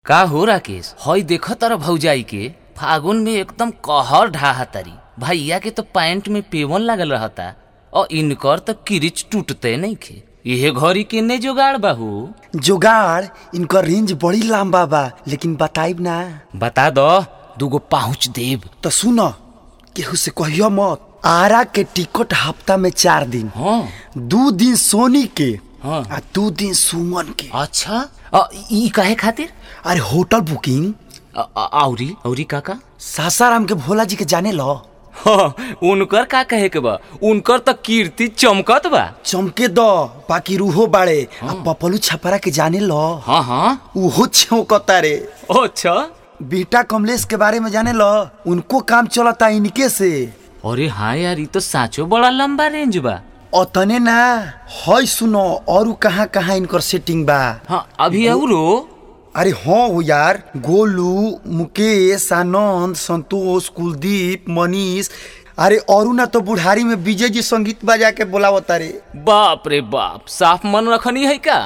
का हो राकेश हई देख तारा भौजाई के फागुन में एकदम कहर ढाहा तारी भैया के तो पैंट में पेवन लागल रहता और इनकर तो किरिच टूटते नहीं खे इहे घड़ी के ने जुगाड़ बाहू जुगाड़ इनकर रेंज बड़ी लंबा बा लेकिन बताइब ना बता दो दूगो पहुँच देव तो सुनो केहू से कहियो मत आरा के टिकट हफ्ता में चार दिन हाँ दू दिन सोनी के हाँ। आ दू दिन सुमन के अच्छा अ, ई काहे खातिर अरे होटल बुकिंग अ, अ, औरी औरी काका सासाराम के भोला जी के जाने लो हाँ, उनकर का कहे के बा उनकर तो कीर्ति चमकत बा चमके दो बाकी रूहो बाड़े आ पपलू छपरा के जाने लो हाँ हाँ उहो छौकता रे अच्छा बेटा कमलेश के बारे में जाने लो उनको काम चलता इनके से अरे हाँ यार ये तो साचो बड़ा लंबा रेंज बा अतने ना हई सुनो और कहाँ कहाँ इनकर सेटिंग बा हाँ अभी औरो अरे हाँ हो यार गोलू मुकेश आनंद संतोष कुलदीप मनीष अरे और ना तो बुढ़ारी में विजय जी संगीत बजा के बोलावता रे बाप रे बाप साफ मन रखनी है का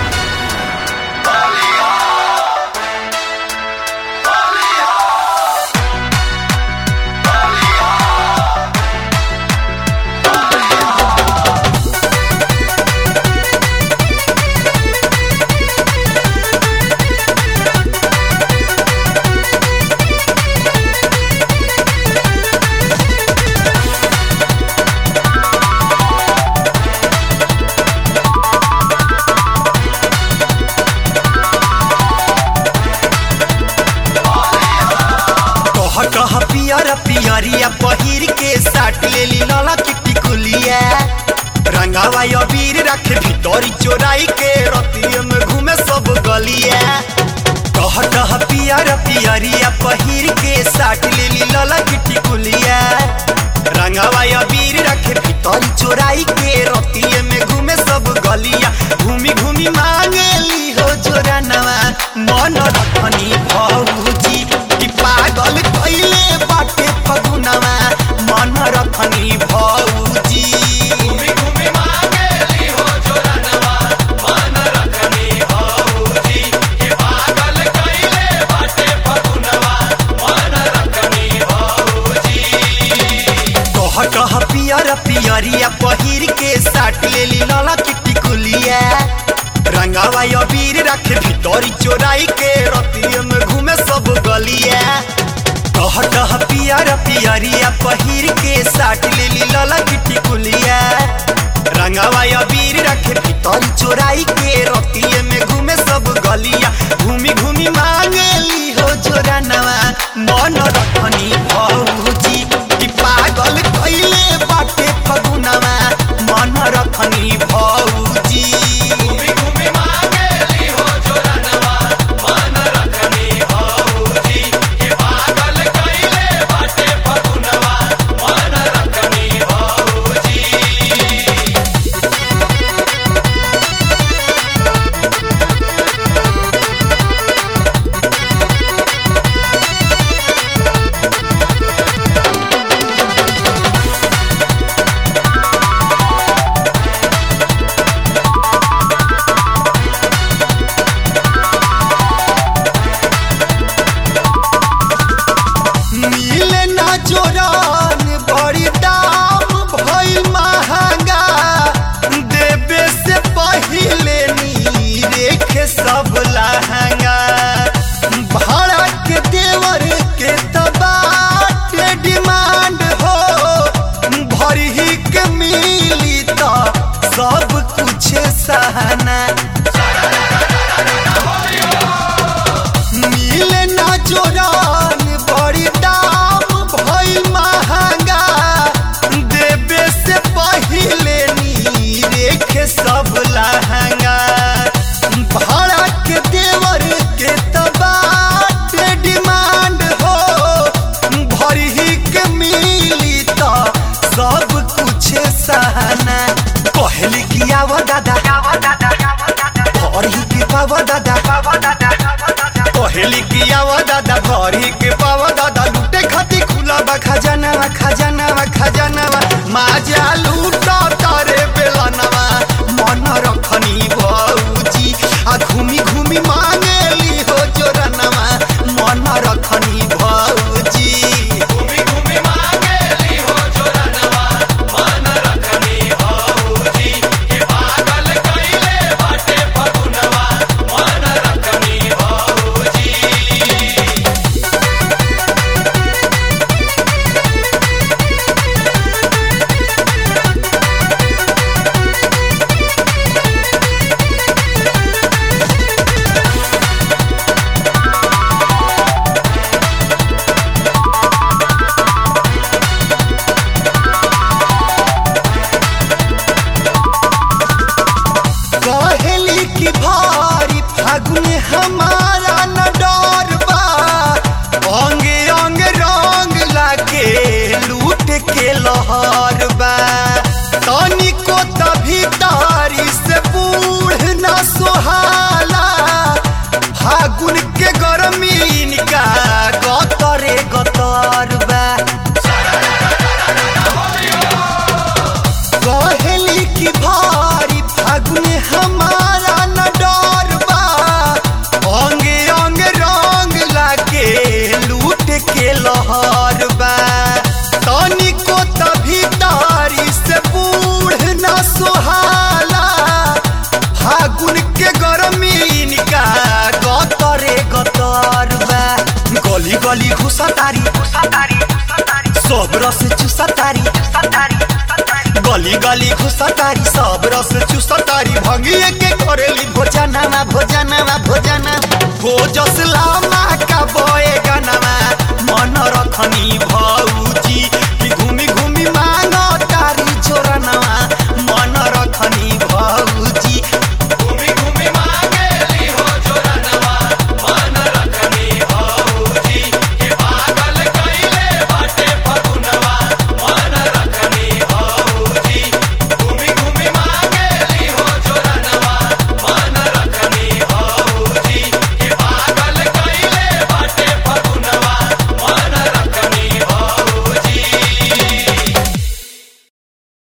कह कह पियर पियरिया पहिर के साट लेली लाला किट्टी कुलिया रंगावा अबीर रखे भीतरी चोराई के रतिये में घूमे सब गलिया कह कह पियर पियरिया पहिर के साट लेली लाला किट्टी कुलिया रंगावा अबीर रखे भीतरी चोराई के रतिये में घूमे सब गलिया घूमी घूमी मांगेली हो जोरा नवा मन रखनी भौजी कि पागल कइले बाटे फगुनवा मन रखनी भौजी घूमी घूमी मांगेली हो जोरा नवा मन रखनी भौजी कि पागल कइले बाटे फगुनवा मन रखनी भौजी कह कह पियर पियरिया पहिर के साट लेली लाला किट्टी कुलिया रंगावा अबीर रखे भीतरी चोराई के रतिये में घूमे सब गलिया कह कह पियर पियरिया पहिर के साट लेली लाला किट्टी कुलिया रंगावा अबीर रखे भीतरी चोराई के रतिये में घूमे सब गलिया घूमी घूमी मांगेली हो जोरा नवा मन रखनी भौजी कि पागल कइले बाटे फगुनवा मन रखनी भौजी घूमी घूमी मांगेली हो जोरा नवा मन रखनी भौजी कि पागल कइले बाटे फगुनवा मन रखनी भौजी मिले ना जोरान बड़ी दाम भई महंगा देवे से पहिले नी रेखे सब लहंगा भाड़ा के देवर के तबाटे डिमांड हो भरी ही के मिली तो सब कुछ सहना मिले ना जोरान बड़ी दाम भई महंगा देवे से पहिले नी रेखे सब लहंगा भाड़ा के देवर के तबाटे डिमांड हो भरी ही के मिली तो सब कुछ सहना कहली कि आव दादा भरी के पाव दादा कहली कि आव दादा भरी के पाव दादा लूटे खाती खुला बा खजानावा खजानावा खजानावा माजा लूटा तारे बेलनवा मन रखनी भौजी आ घूमी घूमी मांगेली हो जोरा लहर बा तनिको तभी तारी से बूढ़ न सोहाला फागुन के गर्मी इनका गतरे गतर बा कहेली की भारी फागुन हमारा न डर बा अंगे अंग रंग लागे लूट के लहर बा तनिको तभी तारी से बूढ़ न सोहाला फागुन के गर्मी इनका गतरे गतर बा गली गली घुसा तारी सब रस चुसा तारी गली गली घुसा तारी सब रस चुसा तारी भंगिए के करेली भोजनामा भोजनामा भोजना भोजस ला